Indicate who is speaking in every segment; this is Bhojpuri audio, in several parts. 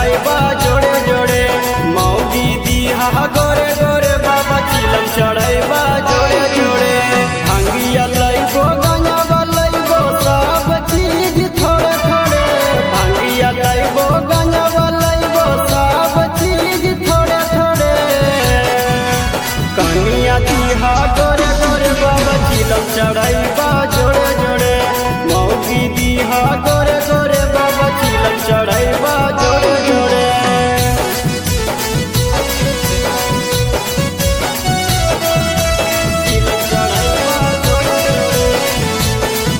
Speaker 1: चढ़ाइबा जोड़े जोड़े मौगी दीहा गोरे गोरे बाबा चिलम चढ़ाइबा जोड़े जोड़े भांगिया लइबो गंजवा लइबो सब चीज थोड़े थोड़े भांगिया लइबो गंजवा लइबो सब चीज थोड़े थोड़े कनिया दीहा गोरे गोरे बाबा चिलम चढ़ाइबा जोड़े जोड़े मौगी दीहा गोरे गोरे बाबा चिलम चढ़ाइबा जोड़े जोड़े चिलम चढ़ाइबा जोड़े जोड़े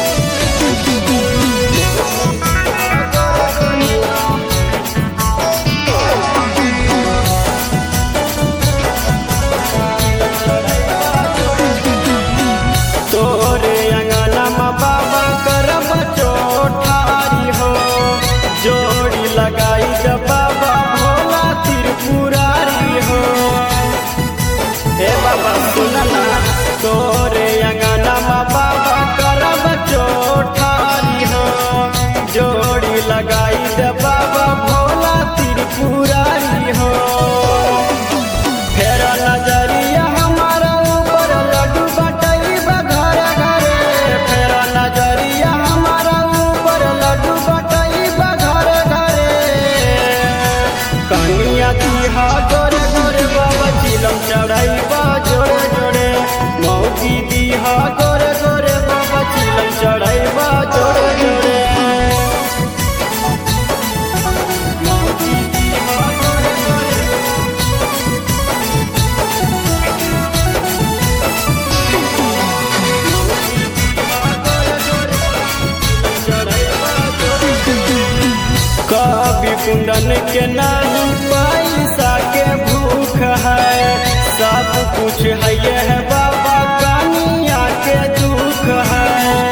Speaker 1: तोरे अंगना में बाबा करब चोठारी हो जोड़ी लगाई ग बाबा भोला त्रिपुरारी हो हे बाबा सुनना तोरे अंगना में बाबा करब चोठारी हो जोड़ी लगाई ग बाबा भोला त्रिपुरारी हो फेरा नजरिया हमारा ऊपर लड्डू बटैबा घर घरे फेरा नजरिया हमारा ऊपर लड्डू बटैबा घर घरे कनिया दीहा गोरे गोरे बाबा चिलम चढ़ैबा जोड़े जोड़े मौगी दीहा गोरे गोरे बाबा चिलम चढ़ैबा जोड़े जोड़े मौगी दीहा गोरे गोरे कवि कुंदन के नहीं पैसा के भूख है सब कुछ है ये है बाबा कनिया के दुख है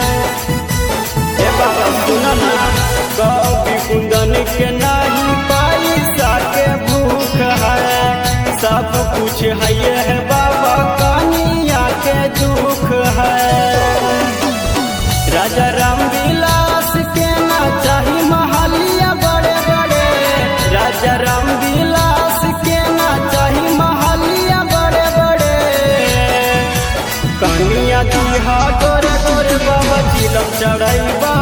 Speaker 1: ए बाबा सुनना कवि कुंदन के नहीं पैसा के भूख है सब कुछ है ये है बाबा कनिया के दुख है राजा राम विलास के ना चाही महलिया बड़े बड़े राजा राम विलास के ना चाही महलिया बड़े बड़े कनिया दीहा गोरे गोरे बाबा चिलम चढ़ैबा